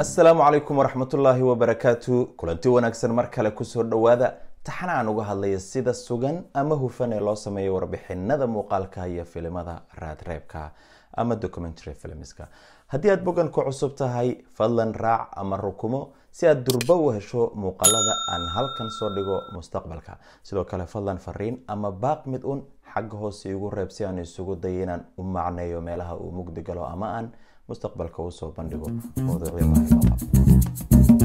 asalaamu calaykum waraxmatullaahi wabarakaatu kulanti wanaagsan mar kale kusoo dhowaada taxana aan uga hadlaya sida sugan ama hufan ee loo sameeyo warbixinada muuqaalka iyo filimada raadreebka ama documentary filmska haddii aad bogan ku cusub tahay fadlan raac ama rukumo si aad durbo u hesho muuqaalada aan halkan soo dhigo mustaqbalka sidoo kale fadlan fariin ama baaq mid un xagga hoose igu reeb si aan isugu dayo inaan u macneeyo meelaha uu mugdi galo ama aan mustaqbalka usoo bandhigo mowduucyo muhiim ah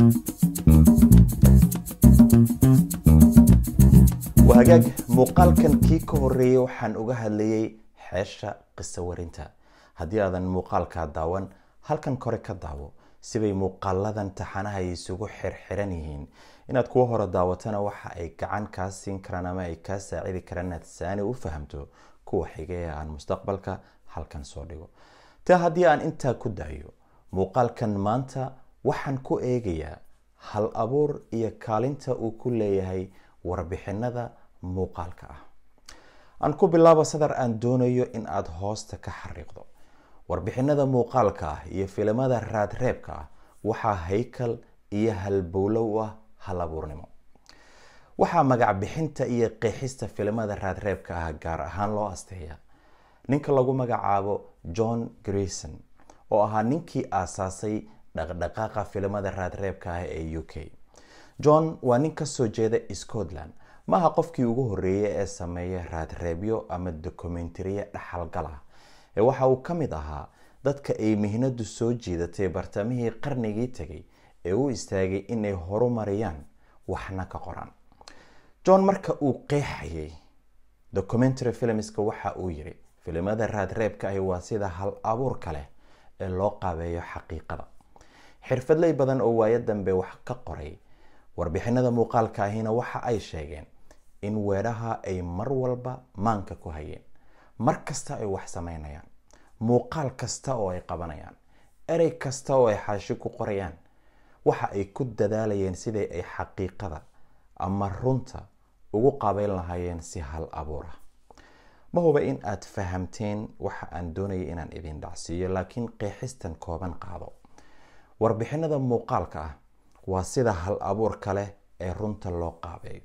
wahagaag muuqaalkan kii ka horeeyay waxaan uga hadlayay xeesha qiso warinta haddii aadan muuqaalkaa daawan halkan kore ka daawo sibay muuqaaladan taxanaha ay isugu xirxiran yihiin inaad kuwa hore daawatana waxa ay gacan kaa siin karaan ama ay kaa saacidi karaan inaad saani u fahamto kuwa xiga ee aan mustaqbalka halkan soo dhigo taa haddii aan intaa ku daayo muuqaalkan maanta waxaan ku eegayaa hal abuur iyo kaalinta uu ku leeyahay warbixinada muuqaalka ah aan ku bilaabo sadar aan doonayo in aada hoosta ka xariiqdo warbixinada muuqaalka ah iyo filimada raadreebka ah waxaa haykal iyo halbowlow ah hal abuurnimo waxaa magac bixinta iyo qeexista filimada raadreebka ah gaar ahaan loo asteeya ninka lagu magacaabo john grayson oo ahaa ninkii aasaasay dhaqdhaqaaqa filimada raadreebka ah ee u k john waa nin kasoo jeeda scotland maaha qofkii ugu horeeyay ee sameeya raadreebyo ama dokumentariye dhaxalgal ah ee waxa uu ka mid ahaa dadka ay mihnadu soo jiidatay bartamihii qarnigii tegay ee u istaagay inay horumariyaan waxna ka qoraan john marka uu qeexayay documentary filmska waxa uu yiri filimada raadreebka ahi waa sida hal abuurka leh ee loo qaabeeyo xaqiiqada xirfadley badan oo waayo dambe wax ka qoray warbixinada muuqaalka ahina waxa ay sheegeen in weedhaha ay mar walba maanka ku hayeen mar kasta ay wax sameynayaan muuqaal kasta oo ay qabanayaan erey kasta oo ay xaashi ku qorayaan waxa ay ku dadaalayeen sidai ay xaqiiqada ama runta ugu qaabeyn lahaayeen si hal abuur ah ma huba in aad fahamteen waxa aan doonaya inaan idin dhacsiiyo laakiin qeexistan kooban qaado warbixinada muuqaalka ah waa sida hal abuurka leh ee runta loo qaabeeyo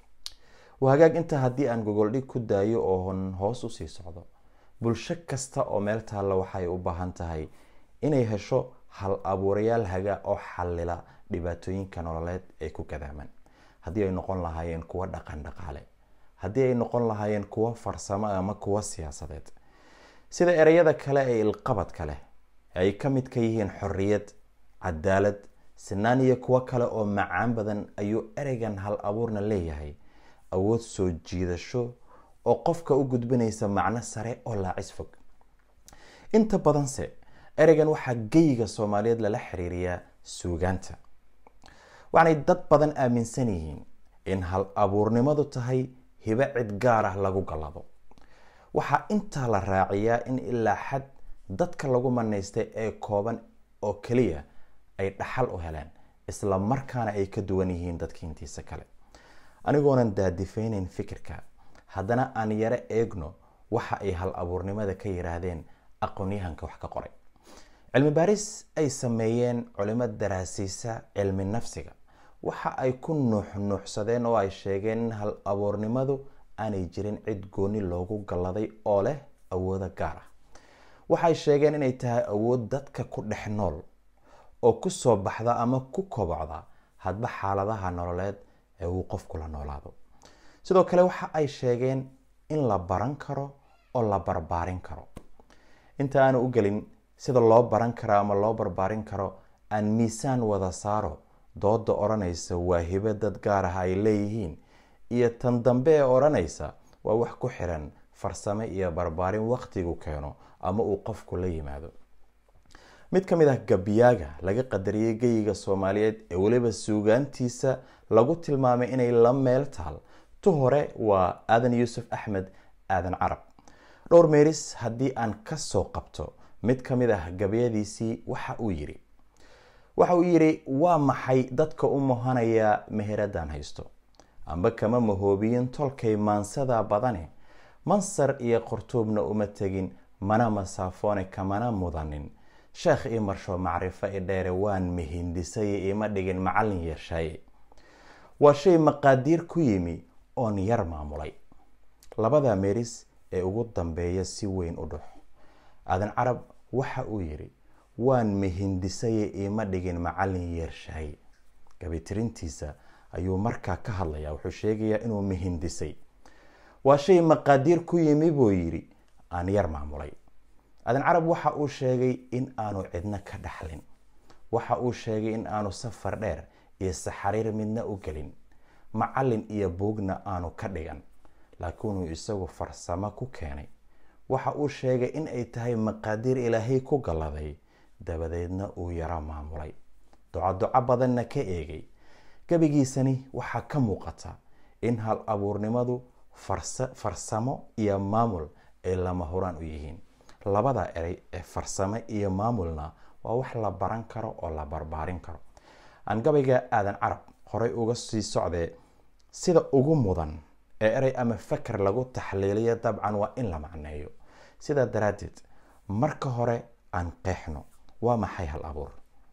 wahagaag intaa haddii aan gogoldhig ku daayo oon hoos usii socdo bulsho kasta oo meel taalla waxay u baahan tahay inay hesho hal abuurayaal haga oo xallila dhibaatooyinka nololeed ee ku gadaaman haddii ay noqon lahaayeen kuwo dhaqan dhaqaale haddii ay noqon lahaayeen kuwo farsamo ama kuwo siyaasadeed sida ereyada kale ee ilqabadka leh ay ka mid ka yihiin xorriyad cadaalad sinaan iyo kuwo kale oo macaan badan ayuu ereygan hal abuurna leeyahay awood soo jiidasho oo qofka u gudbinaysa macno sare oo laacis fog inta badanse ereygan waxaa geyiga soomaaliyeed lala xiriiriyaa suugaanta waxaanay dad badan aaminsan yihiin in hal abuurnimadu tahay hibo cid gaar ah lagu gallado waxaa intaa la raaciyaa in ilaa xad dadka lagu manaystay ee kooban oo keliya ay dhaxal u heleen isla markaana ay ka duwan yihiin dadka intiisa kale anigoonan daadifayneyn fikirka haddana aan yaro eegno waxa ay hal abuurnimada ka yiraahdeen aqoonyahanka wax ka qoray cilmi baaris ay sameeyeen culimo daraasiisa cilmi nafsiga waxa ay ku nuuxnuuxsadeen oo ay sheegeen in hal abuurnimadu aanay jirin cid gooni loogu galladay oo leh awoodo gaar ah waxay sheegeen inay tahay awood dadka ku dhex nool oo kusoo baxda ama ku kobocda hadba xaaladaha nololeed ee uu qofku la noolaado sidoo kale waxa ay sheegeen in la baran karo oo la barbaarin karo inta aanu u gelin sida loo baran karo ama loo barbaarin karo aan miisaan wada saaro dooda odhanaysa waa hibo dad gaar ah ay leeyihiin iyo tan dambe ee odhanaysa waa wax ku xiran farsame iyo barbaarin waqtigu keeno ama uu qofku la yimaado mid ka mid ah gabyaaga laga qadariyey geyiga soomaaliyeed ee weliba suugaantiisa lagu tilmaamay inay la meel taal tu hore waa aadan yuusuf axmed aadan carab dhowr meeris haddii aan kasoo qabto mid ka mid ah gabyadiisii waxa uu yiri waxa uu yidhi waa maxay dadka u mohanayaa meheradaan haysto amba kama mahoobiyin tolkay maansada badane mansar iyo qortuubna uma tegin mana masaafoone kamana mudanin sheekh ii marsho macrifo i dheere waan mihindisay ima dhigin macallin yeeshaaye waa shay maqaadiir ku yimi oon yar maamulay labada meeris ee ugu dambeeya si weyn u dhux aadan carab waxa uu yidhi waan mihindisaye ima dhigin macallin yeershaaye gabitirintiisa ayuu markaa ka hadlayaa wuxuu sheegayaa inuu mihindisay waa shay maqaadiir ku yimi buu yidhi aan yar maamulay aadan carab waxa uu sheegay in aanu cidno ka dhaxlin waxa uu sheegay in aanu safar dheer iyo saxariir midna u gelin macallin iyo buugna aanu ka dhigan laakiinuu isagu farsamo ku keenay waxa uu sheegay in ay tahay maqaadiir ilaahay ku galladay dabadeedna uu yaro maamulay ducaduco badanna ka eegay gebigiisani waxaa ka muuqata in hal abuurnimadu farsamo iyo maamul ay lama huraan u yihiin labada erey ee farsamo iyo maamulna waa wax la baran karo oo la barbaarin karo aan gabayga aadan carab horey uga sii socdee sida ugu mudan ee erey ama faker lagu taxliiliyo dabcan waa in la macneeyo sidaa daraaddeed marka hore aan qeexno waa maxay hal abuur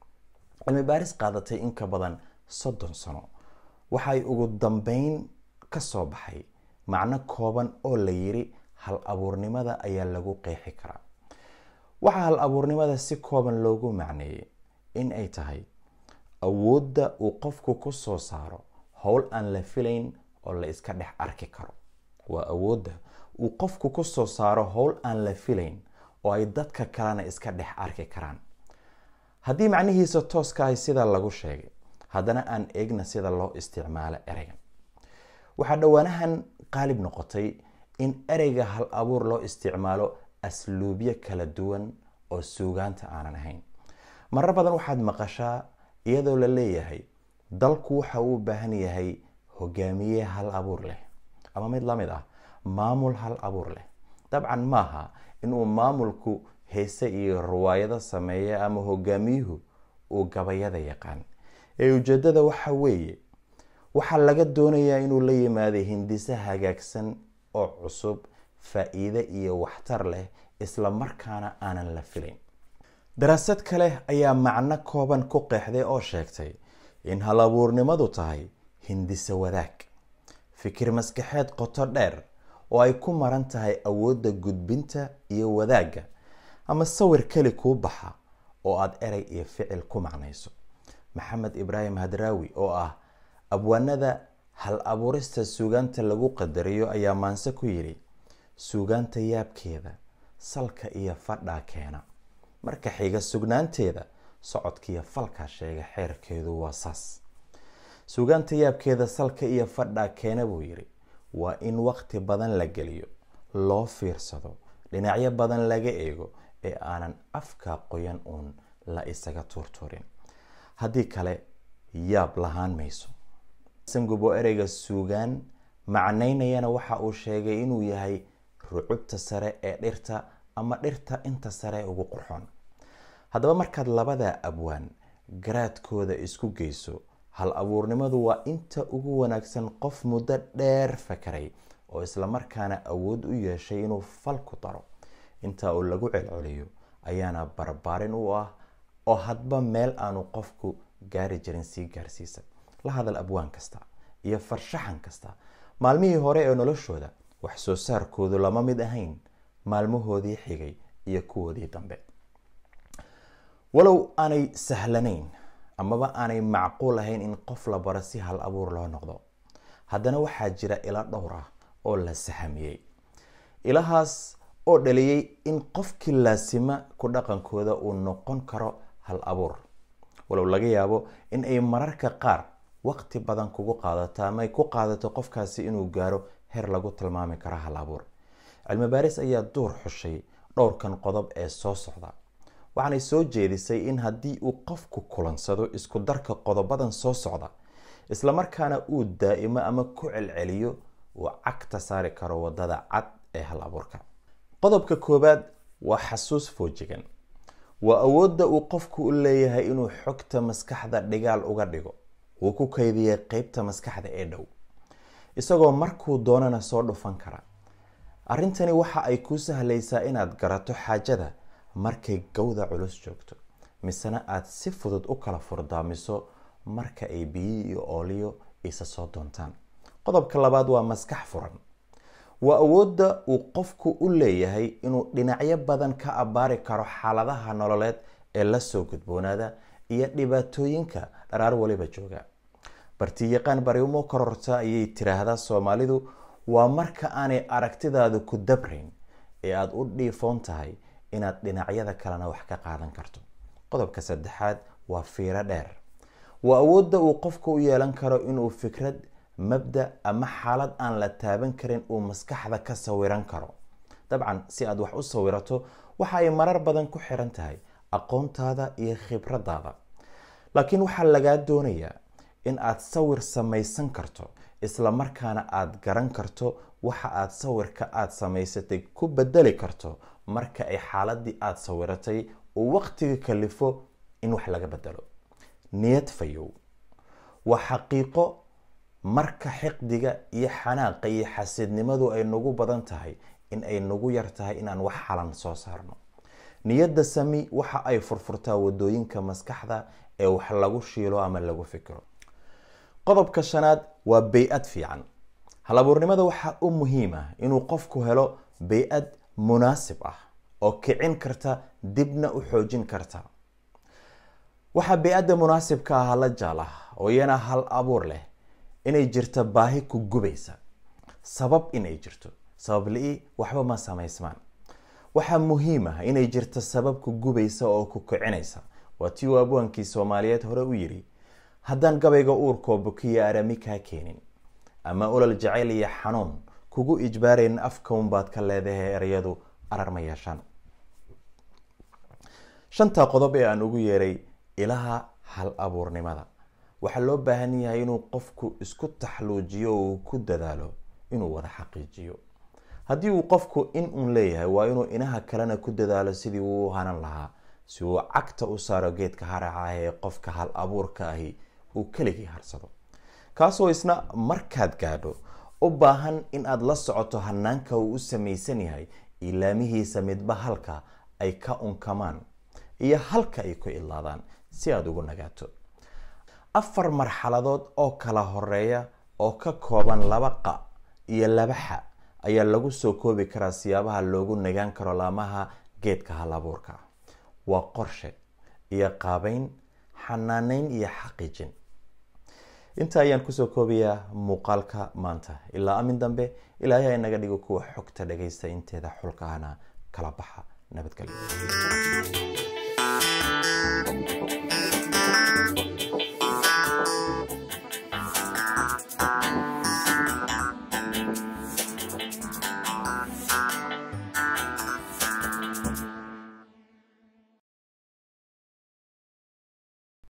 cilmi baaris qaadatay in ka badan soddon sano waxay ugu dambeyn ka soo baxay macno kooban oo la yiri hal abuurnimada ayaa lagu qeexi karaa waxaa hal abuurnimada si kooban loogu macneeyey in ay tahay awoodda uu qofku ku soo saaro howl aan la filayn oo la iska dhex arki karo waa awoodda uu qofku ku soo saaro howl aan la filayn oo ay dadka kalena iska dhex arki karaan haddii macnihiisa tooska ahay sida lagu sheegay haddana aan eegna sida loo isticmaalo ereygan waxaa dhowaanahan qaalib noqotay in ereyga hal abuur loo isticmaalo asluubyo kala duwan oo suugaanta aanan ahayn marar badan waxaad maqashaa iyadoo la leeyahay dalku waxa uu u baahan yahay hogaamiye hal abuur leh ama mid lamid ah maamul hal abuur leh dabcan maaha inuu maamulku heese iyo riwaayado sameeya ama hogaamiyuhu uu gabayada yaqaan ee ujeedada waxa weeye waxaa laga doonayaa inuu la yimaado hindise hagaagsan oo cusub faa-iide iyo waxtar leh isla markaana aanan la filayn daraasad kale ayaa macno kooban ku qeexday oo sheegtay in hal abuurnimadu tahay hindise wadaag fikir maskaxeed qoto dheer oo ay ku maran tahay awoodda gudbinta iyo wadaagga ama sawir keli kuu baxa oo aada erey iyo ficil ku macnayso maxamed ibraahim hadraawi oo ah abwaanada hal abuurista suugaanta lagu qadariyo ayaa maanse ku yidhi suugaanta yaabkeeda salka iyo fadhaa keena marka xiga sugnaanteeda socodkiiyo falkaa sheega xeerkeedu waa saas suugaanta yaabkeeda salka iyo fadhaa keena buu yidhi waa in waqti badan la geliyo loo fiirsado dhinacyo badan laga eego ee aanan afka qoyan uun la isaga tuurtuurin haddii kale yaab lahaan mayso sangubo ereyga suugaan macnaynayana waxa uu sheegay inuu yahay rucubta sare ee dhirta ama dhirta inta sare ugu qurxoon haddaba markaad labada abwaan garaadkooda isku geyso hal abuurnimadu waa inta ugu wanaagsan qof muddo dheer fakaray oo islamarkaana awood u yeeshay inuu fal ku daro intaa uu lagu celceliyo ayaana barbaarin u ah oo hadba meel aanu qofku gaari jirin sii gaarsiisa la hadal abwaan kasta iyo farshaxan kasta maalmihii hore ee noloshooda wax soo saarkoodu lama mid ahayn maalmahoodii xigay iyo kuwoodii dambe walow aanay sahlanayn amaba aanay macquul ahayn in qof la baro si hal abuur loo noqdo haddana waxaa jira ilo dhowr ah oo la sahamiyey ilahaas oo dhaliyey in qofkii laasima ku dhaqankooda uu noqon karo hal abuur walow laga yaabo in ay mararka qaar waqti badan kugu qaadato ama ay ku qaadato qofkaasi inuu gaaro heer lagu tilmaami karo hal abuur cilmi baaris ayaa duur xushay dhowrkan qodob ee soo socda waxaanay soo jeedisay in haddii uu qofku kulansado isku darka qodobadan soo socda islamarkaana uu daa'imo ama ku celceliyo uu cagta saari karo wadada cad ee hal abuurka qodobka koowaad waa xasuus foojigan waa awoodda uu qofku u leeyahay inuu xogta maskaxda dhigaal uga dhigo uu ku kaydiyay qeybta maskaxda ee dhow isagoo markuu doonana soo dhufan kara arrintani waxa ay kuu sahlaysaa inaad garato xaajada markay gawda culus joogto misena aada si fudud u kala furdaamiso marka ay biyo iyo ooliyo isa soo doontaan qodobka labaad waa maskax furan waa awoodda uu qofku u leeyahay inuu dhinacyo badan ka abbaari karo xaaladaha nololeed ee lasoo gudboonaada iyo dhibaatooyinka dharaar waliba jooga bartiyaqaan bariumo kororta ayay tiraahdaa soomaalidu waa marka aanay aragtidaadu ku dabrayn ee aada u dhiifoon tahay inaad dhinacyada kalena wax ka qaadan karto qodobka saddexaad waa fiiro dheer waa awoodda uu qofku u yeelan karo inuu fikrad mabda ama xaalad aan la taaban karin uu maskaxda ka sawiran karo dabcan si aad wax u sawirato waxa ay marar badan ku xiran tahay aqoontaada iyo khibradaada laakiin waxaa lagaa doonayaa in aad sawir samaysan karto isla markaana aada garan karto waxa aada sawirka aada samaysatay ku bedeli karto marka ay xaaladii aada sawiratay uu waqtiga kalifo in wax laga bedelo niyad fayow waa xaqiiqo marka xiqdiga iyo xanaaqa iyo xasidnimadu ay nagu badan tahay in ay nagu yar tahay inaan wax xalan soo saarno niyadda sami waxa ay furfurtaa wadooyinka maskaxda ee wax lagu shiilo ama lagu fikiro qodobka shanaad waa bay-ad fiican halabuurnimada waxaa u muhiim ah inuu qofku helo bay-ad munaasib ah oo kicin karta dibna u xoojin karta waxaa bay-adda munaasibka ah la jaal ah oo iyana hal abuur leh inay jirto baahi ku gubaysa sabab inay jirto sabab li-i waxba ma samaysmaan waxaa muhiim ah inay jirto sabab ku gubaysa oo ku kicinaysa waa tii uu abwaankii soomaaliyeed hore u yidhi haddaan gabayga uurkoo bukiya arami kaa keenin ama olol jacayl iyo xanuun kugu ijbaarayn afkaunbaad ka leedahay ereyadu arar ma yeeshaan shantaa qodob ee aan ugu yeeray ilaha hal abuurnimada waxaa loo baahan yahay inuu qofku isku taxluujiyo oo uu ku dadaalo inuu wada xaqiijiyo haddii uu qofku in uun leeyahay waa inuu inaha kalena ku dadaalo sidii uu u hanan lahaa si uu cagta u saaro geedka haraca ah ee qofka hal abuurka ahi uu keligii harsado kaasoo isna markaad gaadho u baahan in aada la socoto hanaanka uu u samaysan yahay ilaamihiisa midba halka ay ka unkamaan iyo halka ay ku idlaadaan si aada ugu nagaato afar marxaladood oo kala horeeya oo ka kooban laba qa iyo laba xa ayaa lagu soo koobi karaa siyaabaha loogu nagaan karo laamaha geedka hal abuurka waa qorshe iyo qaabeyn xanaaneyn iyo xaqiijin inta ayaan kusoo koobayaa muuqaalka maanta ilaa amin dambe ilaahay inaga dhigo kuwa xogta dhagaysta inteeda xulka ahna kala baxa nabadgelyo